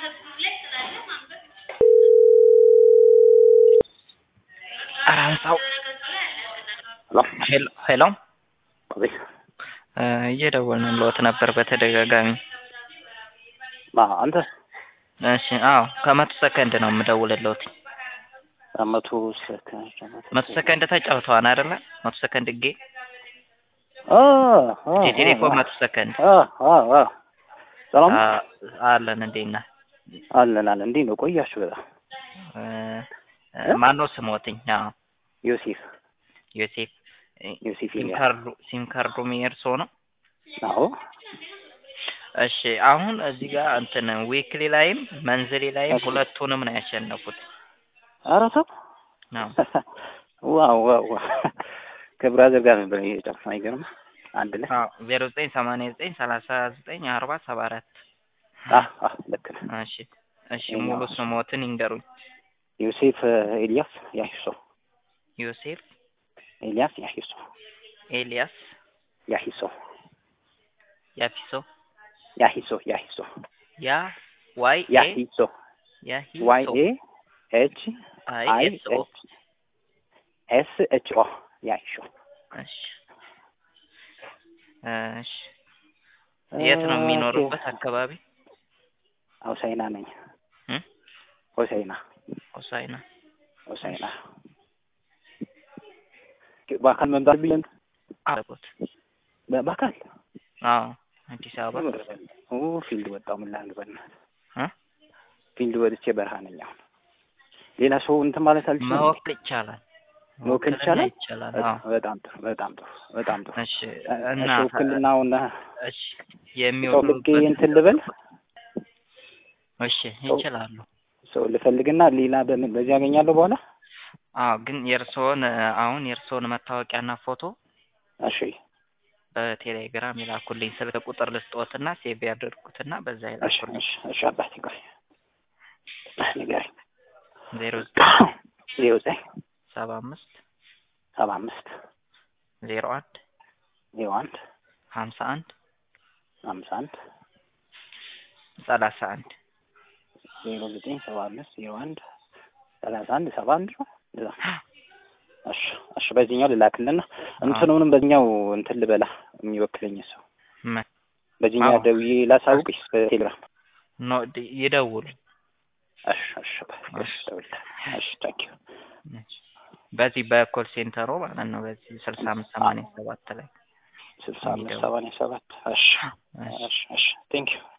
አንሳው ሄሎ ሄሎ አቤት እየደወልንልዎት ነበር በተደጋጋሚ። ማ አንተ እሺ አዎ ከመቶ ሰከንድ ነው የምደውልልዎት። መቶ ሰከንድ መቶ ሰከንድ ተጫውተዋል አይደለ? መቶ ሰከንድ ጌ አ የቴሌፎን መቶ ሰከንድ አ አ አ ሰላም አ- አለን እንዴት ነህ? አለን አለን። እንዴት ነው ቆያችሁ? በጣም እ- ማነው ስሞትኝ? አዎ ዮሴፍ ዮሴፍ ዮሴፍ ሲም ኤልያስ። ካርዱ ሲም ካርዱ የእርሶ ነው? አዎ እሺ አሁን እዚህ ጋር እንትን ዊክሊ ላይም መንዝሊ ላይም እሺ። ሁለቱንም ነው ያሸነፉት። ኧረ ተው አዎ ዋው ዋው ዋው ከብራዘር ጋር ነበር የጨረስነው። አይገርም አንድ ላይ አዎ ዜሮ ዘጠኝ ሰማንያ ዘጠኝ ሰላሳ ዘጠኝ አርባ ሰባ አራት አህ አህ ልክ ነህ። እሺ እሺ ሙሉ ስሞትን ይንገሩኝ። ዮሴፍ ኤልያስ ያሂሶ ዮሴፍ ኤልያስ ያሂሶ ኤልያስ ያሂሶ ያፊሶ ያሂሶ ያሂሶ ያ ዋይ ኤ ያሂሶ ያሂሶ ዋይ ኤ ኤች አይ አይ ኤስ ኦ ኤች ኤስ ኤች ኦ ያሂሶ እሺ እሺ የት ነው የሚኖሩበት አካባቢ? ሆሳይና ነኝ። እ? ሆሳይና ሆሳይና ሆሳይና በአካል መምጣት ብለን አለቦት በአካል አዎ አዲስ አበባ ኦ ፊልድ ወጣው ምን ላድርግ በእናትህ እ? ፊልድ ወጥቼ በረሃ ነኝ አሁን ሌላ ሰው እንትን ማለት አልችልም መወክል ይቻላል። መወከል ውክልና ይቻላል? ይቻላል። በጣም አዎ በጣም ጥሩ በጣም ጥሩ በጣም ጥሩ እሺ እና እና ውክልናውን እሺ ሰው ልኬ የሚወክሉበት እንትን ልበል እሺ ይችላሉ። ሰው ልፈልግና ሌላ በምን በዚህ ያገኛለሁ በኋላ አዎ ግን የእርስዎን አሁን የእርስዎን መታወቂያና ፎቶ እሺ በቴሌግራም ይላኩልኝ። ስልክ ቁጥር ልስጥዎትና ሴቭ ያደርጉትና በዛ እሺ ይላኩልኝ። እሺ እሺ አባቴ ቆይ ንገረኝ ዜሮ ዘጠኝ ዜሮ ዘጠኝ ሰባ አምስት ሰባ አምስት ዜሮ አንድ ዜሮ አንድ ሀምሳ አንድ ሀምሳ አንድ ሰላሳ አንድ ዜሮ ዘጠኝ ሰባ አምስት ዜሮ አንድ ሰላሳ አንድ ሰባ አንድ ነው እንደዛ እሺ እሺ በዚህኛው ልላክልና እንትኑንም በዚህኛው እንትን ልበላ የሚወክለኝ ሰው ምን በዚህኛው አዎ። ደውዬ ላሳውቅሽ በቴሌግራም ኖ ድ- ይደውሉ። እሺ እሺ እሺ እደውልልሃለሁ እሺ ታንኪዩ እሺ። በዚህ በኮል ሴንተሩ ማለት ነው። በዚህ ስልሳ አምስት ሰማንያ ሰባት ላይ ስልሳ አምስት ሰባንያ ሰባት እሺ እሺ። እሺ እሺ ቴንኪዩ